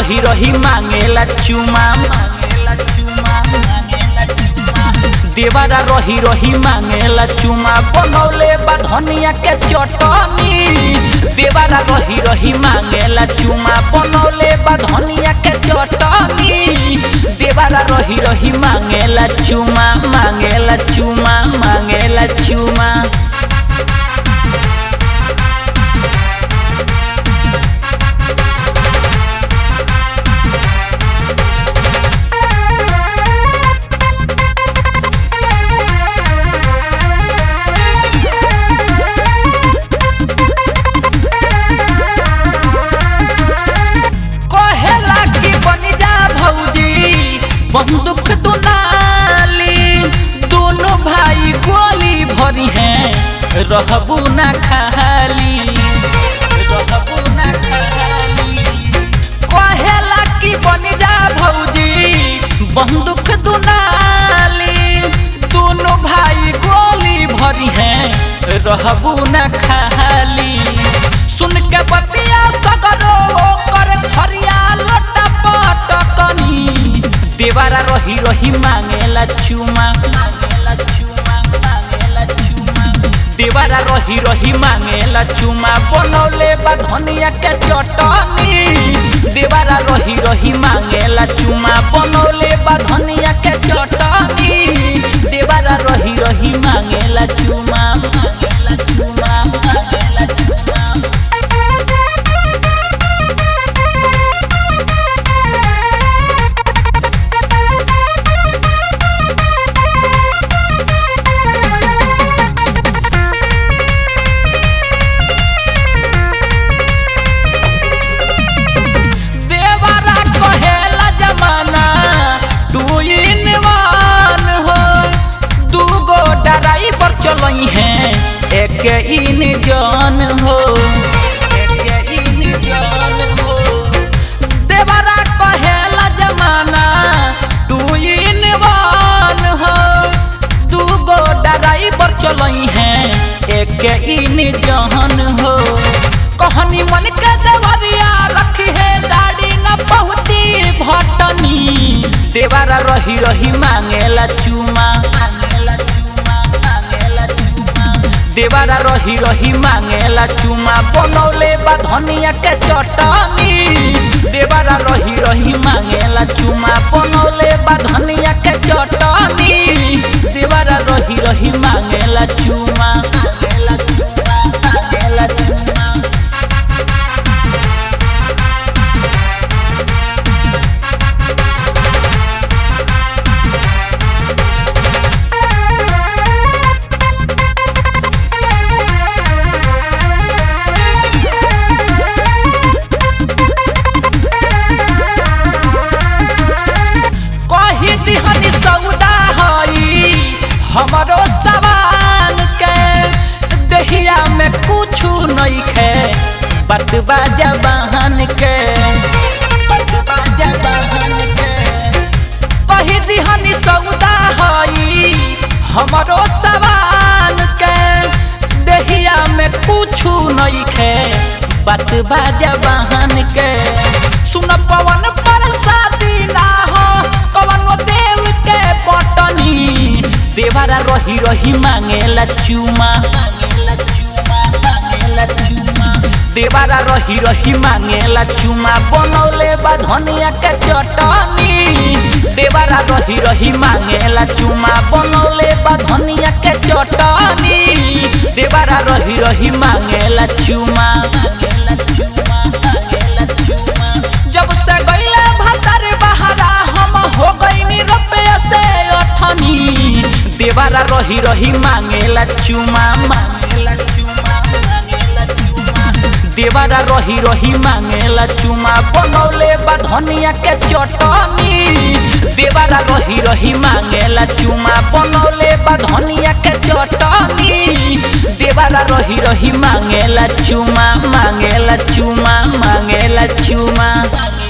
रही रही मांगेला चुमा मांगेला चुमा मांगेला चुमा देवारा रही रही मांगेला चुमा बनौले बा धनिया के चटनी देवारा रही रही मांगेला चुमा बनौले बा धनिया के चटनी देवारा रही रही मांगेला चुमा मांगेला चुमा मांगेला चुमा कहेला कि बन जा भौजी बंदूक दुनाली दोनों भाई गोली भरी हैं रहबू ना खाली रहबू ना खाली कहेला कि बन जा भौजी बंदूक दुनाली दोनों भाई गोली भरी हैं रहबू ना खाली सुन के बतिया सगरो कर खरिया लोटा पटकनी देवारा रही रही मांगेला चुमा मांगेला चुमा मांगेला चुमा देवारा रही रही मांगेला चुमा बनौले बा धनिया के चटनी देवारा रही रही मांगेला चुमा बनौले बा धनिया के चटनी देवारा रही रही मांगेला चुमा मांगेला चुमा मांगेला चुमा देवारा कहेला जमाना टू इन वन हो दू गो ड्राइवर चलई हैं एक इन जन हो एक इन जन हो देवारा कहेला जमाना टू इन वन हो दू गो ड्राइवर चलई हैं एक इन जहन हो कहनी मन के देवरिया रखी है गाड़ी न बहुती भटनी देवारा रही रही मांगेला चुमा मांगेला चुमा मांगेला चुमा देवारा रही रही मांगेला चुमा बनौले बा धनिया के चटनी देवारा रही रही मांगेला चुमा बनौले बा धनिया के चटनी देवारा रही रही मांगेला चुमा मांगेला चुमा मांगेला चुमा कही दिहनी सौदा हई हमरो सवाल के दहिया में कुछ नहीं खे बतबा जबान के बतबा जबान के कही दिहनी सौदा हई हमरो सवाल के दहिया में कुछ नहीं खे बतबा जबान के सुन पवन पर शादी ना हो कवन देव के पटनी देवारा रही रही मांगेला चुमा मांगेला चुमा मांगेला चुमा देवारा रही रही मांगेला चुमा बनौले बा धनिया के चटनी देवारा रही रही मांगेला चुमा बनौले बा धनिया के चटनी देवारा रही रही मांगेला चुमा मांगेला चुमा मांगेला चुमा जब से गईले भतर बहारा हम हो गईनी रुपये से अठनी देवारा रही रही मांगेला चुमा मांगेला चुमा मांगेला चुमा देवारा रही रही मांगेला चुमा बनौले बा धनिया के चटनी देवारा रही रही मांगेला चुमा बनौले बा धनिया के चटनी देवारा रही रही मांगेला चुमा मांगेला चुमा मांगेला चुमा